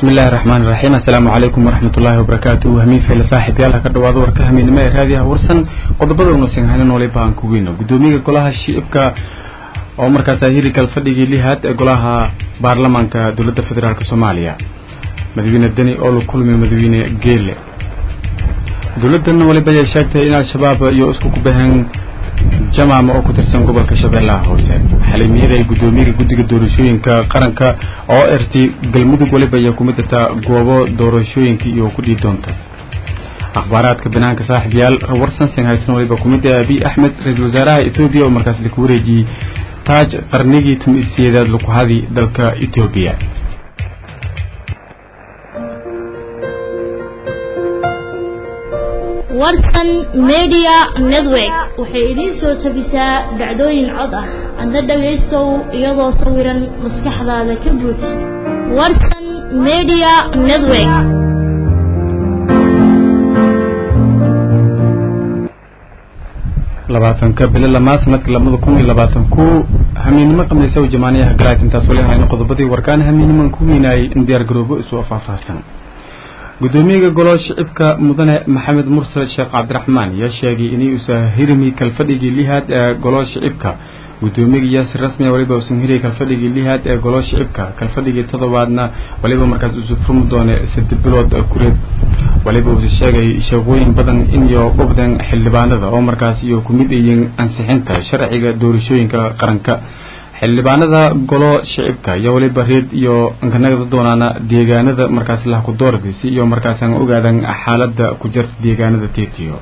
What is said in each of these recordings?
bismi illaahi raxmaan iraxiim assalaamu calaykum waraxmat ullaahi wabarakaatu hamiin fayle saaxiibyaal ha ka dhawaado warka hamiidnimo ee raadiyaha warsan qodobada una sinhanan waliba aan ku weyno guddoomiyaha golaha shiibka oo markaas hirikal fadhigii lihaad ee golaha baarlamaanka dowladda federaalk soomaaliya madaxweyne deni oo la kulmay madaxweyne geele dowladdan waliba ayay sheegtay in al-shabaab iyo isku kubaheen jamaama oo ku tirsan gobolka shabeellaha hoose xalimiyaday ay guddoomiyaha guddiga doorashooyinka qaranka oo ertay galmudug waliba ayaa kumid jirtaa goobo doorashooyinka iyo ku dhihi doonta akhbaaraadka banaanka saaxiibyaal warsan sinhaysan waliba kumid ah abiy axmed ra-iisul wasaaraha etoobiya oo markaas laku wareejiyey taaj qarnigii tumiseedaad lakuhadi dalka etoobiya warsan media network waxay idiin soo tabisaa dhacdooyin cod ah adna dhagaystow iyadoo sawiran maskaxdaada ka buuj warsan media network labaatanka bilo lamaa sanadka labada kun iyo labaatan ku hamiinnimo qamaysa u jamaaniyaha galaad intaas wali hayno qodobadii warkaan hamiinniman ku weynaayay in diyaar garoobo isu faahfaahsan guddoomiyaha golo shicibka mudane maxamed mursal sheekh cabdiraxmaan ayaa sheegay inay usa hirmi kalfadhigii lihaad ee golo shicibka guddoomiyaga yaasir rasmiya waliba usan hiriy kalfadhigii lihaad ee golo shicibka kalfadhigii toddobaadna waliba markaas usu furmi doone saddex bilood kureed waliba uusa sheegay shaqooyin badan iyo gobdan xildhibaanada oo markaas iyo ku mid yihiin ansixinta sharciga doorashooyinka qaranka xildhibaanada golo shicibka iyo waliba reed iyo ankanagada doonaana deegaanada markaas lahku doordi si iyo markaasaan ogaadan xaalada ku jirta deegaanada tetiyo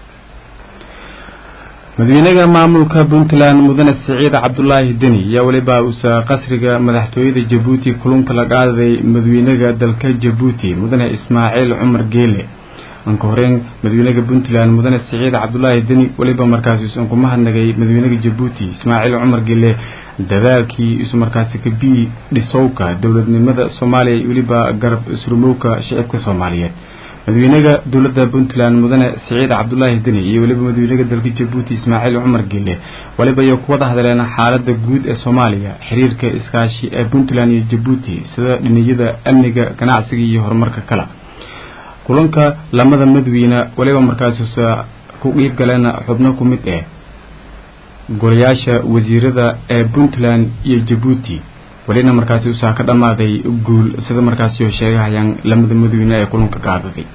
madaxweynaha maamulka puntland mudane siciid cabdulaahi deni ayaa waliba uusa qasriga madaxtooyada jabuuti kulunka la qaaday madaxweynaha dalka jabuuti mudane ismaaciil cumar geele anka horeyn madaxweynaha puntland mudane siciid cabdulaahi deni waliba markaas uusan ku mahadnagay madaxweynaha jabuuti ismaaciil cumar geele dadaalkii isu markaasi ka bii dhisowka dowladnimada soomaaliya iyo weliba garab surmowka shicibka soomaaliyeed madaxweynaha dowladda puntland mudane siciid cabdulaahi deni iyo weliba madaxweynaha dalka jabuuti ismaaciil cumar geele waliba iyo kuwada hadleen xaalada guud ee soomaaliya xiriirka iskaashi ee puntland iyo jabuuti sida dhiniyada amniga ganacsiga iyo horumarka kale kulanka lamada madaxweyne waliba markaasusa ku qiib galeen xubno ku mid eh golayaasha wasiirada ee puntland iyo jabuuti welina markaasi usaa ka dhammaaday guul sida markaasi oo sheegahayaan lamada madaxweyne ee kulanka qaadaday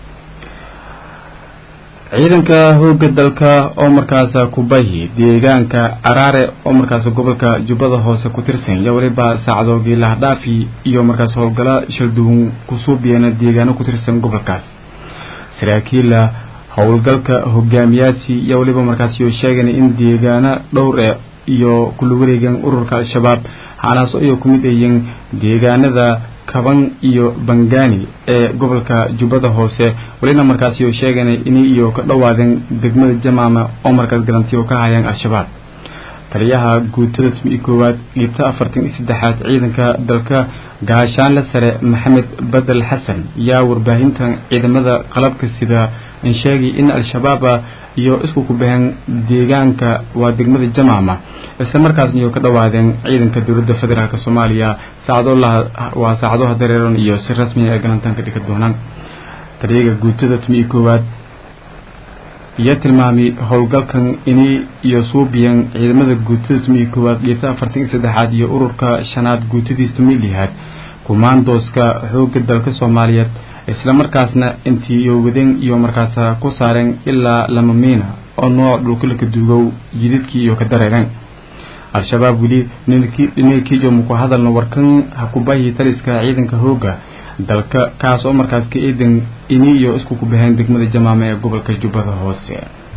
ciidanka hooga dalka oo markaas kubahi deegaanka caraare oo markaas gobolka jubbada hoose ku tirsan iyo waliba saacdoogii lahdhaafi iyo markaas howlgala shalduun kusuubiyeen deegaano ku tirsan gobolkaas saraakiila howlgalka hogaamiyaasi iyo waliba markaasi oo sheegan in deegaano dhowr e iyo kula wareegan ururka al-shabaab hanaas iyo ku mid ayiin deegaanada kaban iyo bangani ee gobolka jubbada hoose welina markaasi oo sheegan inay iyo ka dhowaadeen degmada jamaama oo markaas galantiyo ka hayaan al-shabaab taliyaha guutada tumi koowaad dhiibta afartan iyo saddexaad ciidanka dalka gaashaanle sare maxamed badel xasan yaa warbaahintan ciidamada qalabka sida in sheegay in al-shabaaba iyo isku ku baheen deegaanka waa degmada jamaama isla markaasna iyo ka dhowaadeen ciidanka dowladda federaalk soomaaliya saacado waa saacadaha dareeran iyo si rasmiya ay galantaanka dhigi doonaan taliyaga guutada tumi koowaad iyo tilmaamay howlgalkan inay iyo suubiyan ciidamada guutada tumi koowaad dhiibta afartan iyo saddexaad iyo ururka shanaad guutadiis tumi lihaad kumaandooska xooga dalka soomaaliyeed isla markaasna intii iyo wadeen iyo markaas ku saareen ilaa lama miina oo nooc dhulkalaka duugow jididkii iyo ka dareereen al-shabaab weli ninkiiyo muku hadalna warkan hakubahi taliska ciidanka hooga dalka kaas oo markaas ka eedan ini iyo isku ku baheen degmada jamaama ee gobolka jubbada hoose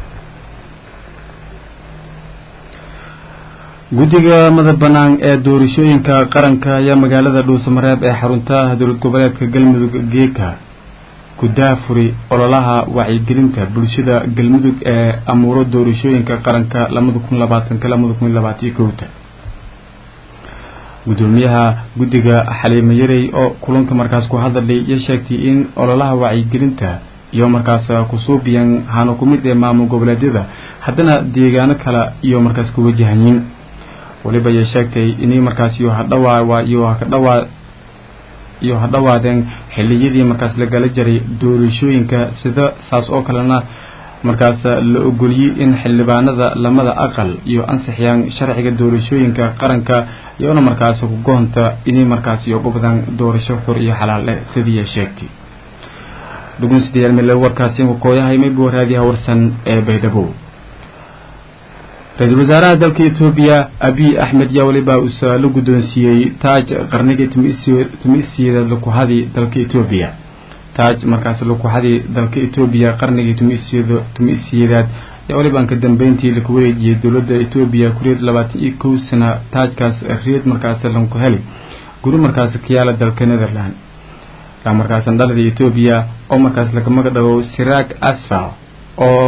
guddiga mada bannaan ee doorashooyinka qaranka ayaa magaalada dhuusamareeb ee xarunta dowlad goboleedka galmudug geeka ku daafuri ololaha wacyigelinta bulshada galmudug ee amuuro doorashooyinka qaranka labada kun labaatanka labada kun labaataiyo kowta guddoomiyaha guddiga xaliimo yarey oo kulanka markaas ku hadalay iyo sheegtay in ololaha wacyigelinta iyo markaas kusuubiyan hano ku mid ee maamul goboleedyada haddana deegaano kale iyo markaas ku wajahanyiin waliba ayay sheegtay inay markaas iyo hadhawaa iyo hakadhawaa iyo ha dhawaadeen xiliyadii markaas la gala jiray doorashooyinka sida saas oo kalena markaas la ogoliyey in xildhibaanada lamada aqal iyo ansixiyaan sharciga doorashooyinka qaranka iyona markaas ku goonta inay markaas iyo gobdan doorasho xur iyo xalaal eh sidii sheegtay dhugunsidayaal meel warkaasi kooyahay maybu raadiyaha warsan ee baydhabo ra-iisul wasaaraha dalka etoobiya abiy axmed yaa weliba uusa la guddoonsiiyey taaj qarnigii tumiisiyeedaad lakuhadii dalka etoobiya taaj markaas lakuhadii dalka etoobiya qarnigii tumiisiyeedaad yaa weliba ka dambeyntii laku wareejiyey dowladda etoobiya kureed labaatan iyo kow sana taajkaas reed markaas lanku heli guri markaas kayaala dalka netherland markaasan dhalada etoobiya oo markaas laga magadhago siraag asfal oo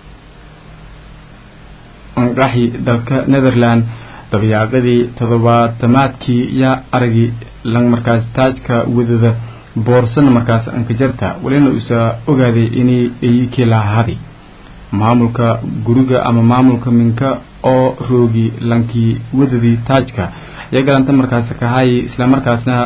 anqaxi dalka netherland dabayaaqadii toddobaatamaadkii yaa aragii lang markaas taajka wadada boorsana markaas ankajarta walina uusa ogaaday inay eyikii lahahadi maamulka guriga ama maamulka minka oo roogi lankii wadadii taajka ayaa galanta markaas kahaayay islamarkaasna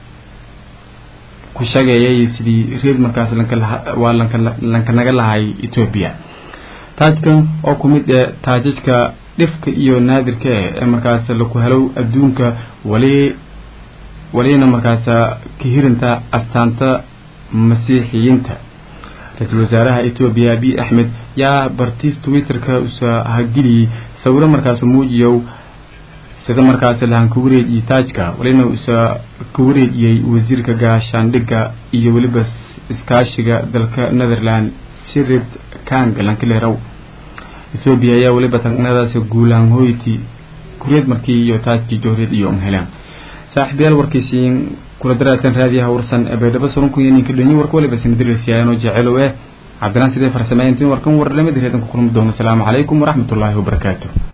ku shageeyay sidii reed markaas waa lanka naga lahay etoobiya taajkan oo ku mid ee taajajka dhifka iyo naadirka eh ee markaas laku helow adduunka wali walina markaas ka hirinta astaanta masiixiyiinta ra-iisul wasaaraha etoobiya abiy axmed yaa bartiis twitterka usa hageliyey sawiro markaas muujiyow sida markaas lahan ka wareejiyey taajka walina usa ka wareejiyey wasiirka gaashaandhigga iyo weliba iskaashiga dalka netherland sirid kang lankilerow ethoobiya ayaa weliba tagnadaas guulaan hoyti kureed markii iyo taajkii jooreed iyo helaan saaxiibayaal warkiisiin kula daraasan raadiyaha warsan ee baydhabo surunku iyo ninka dhonyi warka waliba sinadirisiyaanoo jecelow eh cabdilaan sidee farsameyntiin warkan warlamada reedanku kulmi doono asalaamu calaykum waraxmatullaahi wabarakaatu